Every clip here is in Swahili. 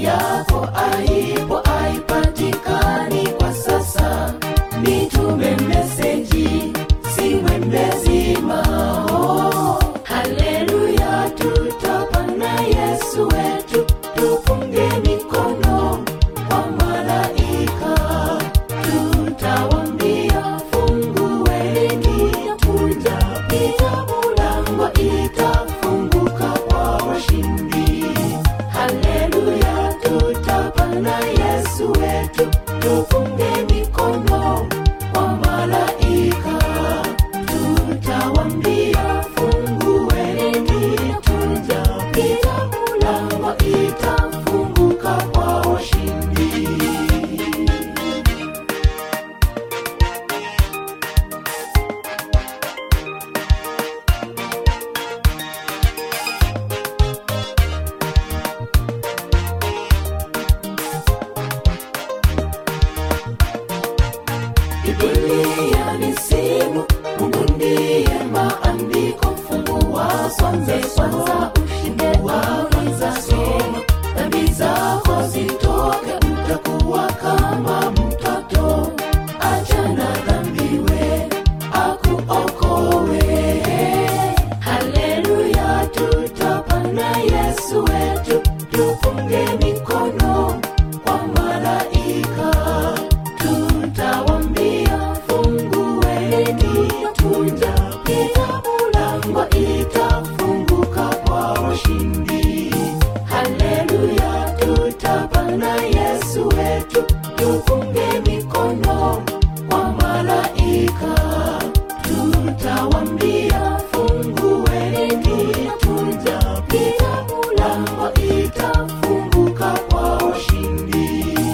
japo aipo aipatikani kwa sasa, nitume meseji siwe mlezima. Oh, haleluya, tutapana Yesu wetu, tupunge mikono kwa malaika, tutawambia fungueni, tuja pita mulango itafunguka kwa washindi. Haleluya, tutapana Yesu wetu, tupunge mikono kwa malaika, tutawambia fungueni, tuja pita mulango itafunguka kwa washindi. Biblia ni simu, Mungu ndiye maandiko. Fungua swanze kwanza, ushinde wa kwanza somo. Dhambi zako zitoke, utakuwa kama mtoto. Achana dhambi we, akuokowe. Haleluya, tutapana Yesu wetu, tufunge mikono kwa malaika tutawambia fungueni, tuja pita mulango itafunguka kwa washindi. Haleluya, tutapana Yesu wetu, tufunge mikono kwa malaika, tutawambia fungueni, tuja pita mulango itafunguka kwa washindi.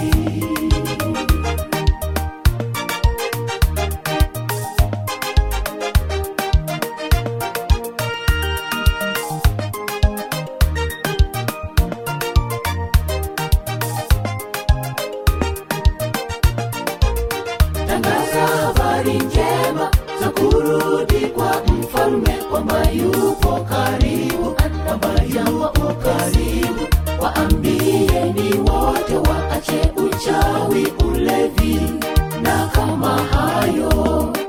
tangaza habari njema za kurudi kwa mfalme, kwamba yupo karibu, kwamba yupo karibu. Waambieni wote waache uchawi, ulevi na kama hayo